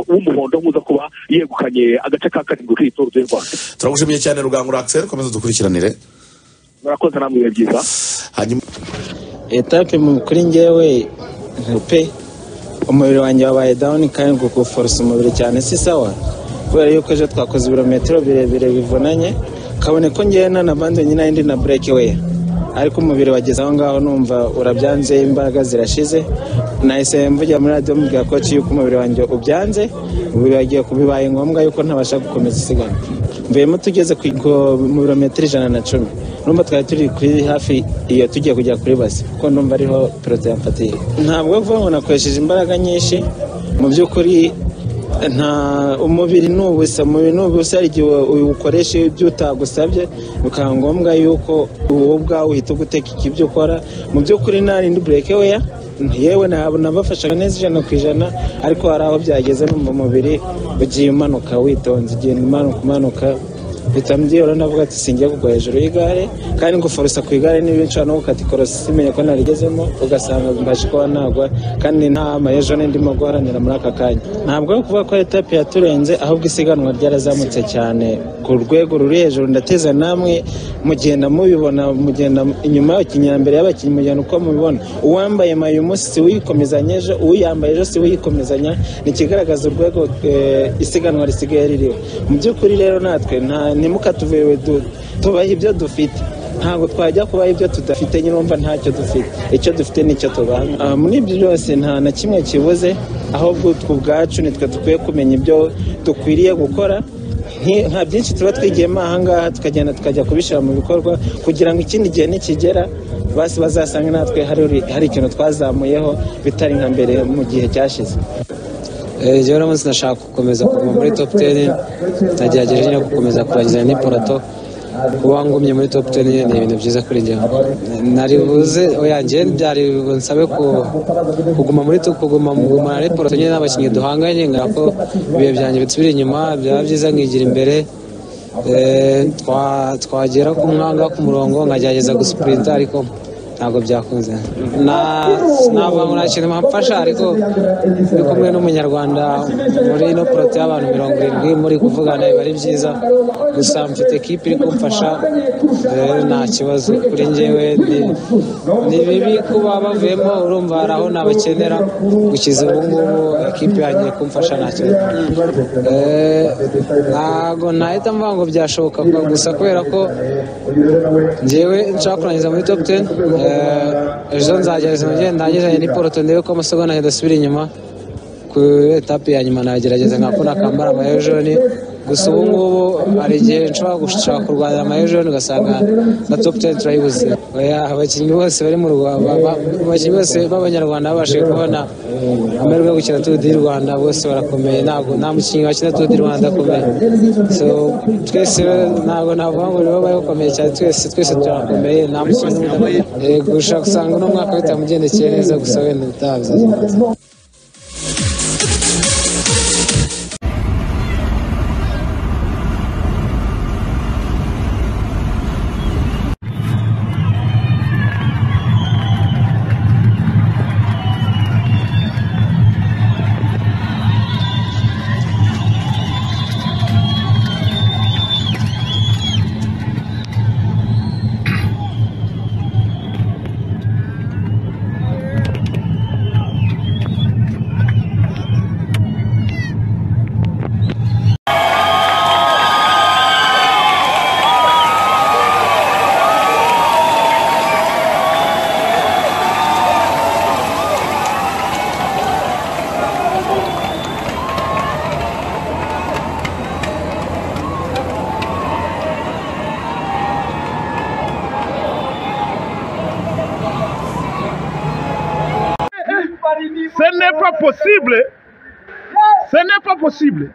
w'umuhondo nkuza kuba yegukanye agace ka karindwi k'itora tuye rwanda turagushimiye cyane rugangura akiseri komeza dukurikiranire murakoze namwe biba byiza hanyuma etape mu kuri ngewe pe umubiri wanjye wabaye dawuni kandi gukuforosa umubiri cyane si sawa kubera yuko ejo twakoze ibirometero birebire bivunanye kabone ko ngewe nanabandi nyine indi na bureke weya ariko umubiri wageze aho ngaho numva urabyanze imbaraga zirashize nahise mvugira muri radiyo mubwira koci yuko umubiri wanjye ubyanze umubiri wagiye bibaye ngombwa yuko ntabasha gukomeza isiganwa mvuyemo tugeze ku ku- mu birometero ijana na cumi numva twari turi kuri hafi iyo tugiye kujya kuri basi kuko numva ariho perezida yamfatiye ntabwo vuba ngo nakoresheje imbaraga nyinshi mu by'ukuri nta umubiri ni ubusa umubiri ni ubusa hari igihe uwukoresha ibyo utagusabye bikaba ngombwa yuko wowe ubwawe uhita ugutekeka ibyo ukora mu by'ukuri nta rindi bureke weya yewe ntabwo nabafashaga neza ijana ku ijana ariko hari aho byageze numva umubiri ugiye umanuka witonze ugenda umanuka umanuka mpita mbyihora ndavuga ati singiye kugwa hejuru y'igare kandi nguforosa ku igare niba nshobora no gukata ikorosi simenye ko narigezemo ugasanga mbashe kuba nagwa kandi nta mayejo ndimo guharanira muri aka kanya ntabwo ari ukuvuga ko etape yaturenze ahubwo isiganwa ryarazamutse cyane ku rwego ruri hejuru ndateza namwe mugenda mubibona mugenda inyuma y'abakinnyi mbere y'abakinnyi mugenda uko mubibona uwambaye mayo umunsi si uyikomezanya ejo uwiyambaye ejo si uyikomezanya ni ikigaragaza urwego eh, isiganwa risigaye ririho mu by'ukuri rero natwe nta ntimukatuvewe du- tubahe ibyo dufite ntabwo twajya kubaho ibyo tudafite nyine wumva ntacyo dufite icyo dufite nicyo tubaha Ah, muri ibyo byose nta na kimwe kibuze ahubwo twe ubwacu nitwe dukwiye kumenya ibyo dukwiriye gukora Nki- nka byinshi tuba twigiyemo ahangaha tukagenda tukajya kubishyira mu bikorwa kugira ngo ikindi gihe nikigera basi bazasange natwe hari uri- hari ikintu twazamuyeho bitari nka mbere mu gihe cyashize rero umunsi ndashaka gukomeza kuguma muri top ten nagerageje nyine gukomeza kurangiza n'iporato kuba ngumye muri top ten nyine ni ibintu byiza kuri njyewe nari buze oya njyewe byari nsabe ku- kuguma muri top kuguma kugumana n'iporato nyine n'abakinnyi duhanganye ngira ko ibihe byanjye bisubira inyuma byaba byiza nkigira imbere Eh, twa- twagera ku mwanga ku murongo nkagerageza gusipurinta ariko ntabwo byakunze Na- navuga ngo nta kintu bamfasha ariko ndi kumwe n'umunyarwanda muri ino porote y'abantu mirongo irindwi muri kuvugana biba ari byiza gusa mfite ekipi iri kumfasha rero nta kibazo kuri njyewe ni- ni bibi kuba bavuyemo urumva hari aho nabakenera gukiza ubu ngubu ekipi yanjye kumfasha nta kibazo Eh, ntabwo nahita mvuga ngo byashoboka gusa kubera ko njyewe nshaka kurangiza muri top ten eh, ejo nzagerageza mu gihe ndangije n'iporoto ndebe ko amasegonda adasubira inyuma ku etape ya nyuma nagerageza nka kona kambara amayojoni gusa ubu ngubu hari igihe nshobora gushaka kurwanira amayojoni ugasanga na top ten turayibuze Oya, abakinnyi bose bari mu rwanda abakinnyi bose b'abanyarwanda babashije kubona amahirwe yo gukina turu di rwanda bose barakomeye ntabwo nta mukinnyi wakina turu di rwanda akomeye so twese ntabwo navuga ngo nibo bari bakomeye cyane twese twese turakomeye nta mukinnyi n'umwe Eh, gushaka usanga uno mwaka bitamugendekeye neza gusa wenda ubutaha bizagenda neza. Ce n'est pas possible. Ce n'est pas possible.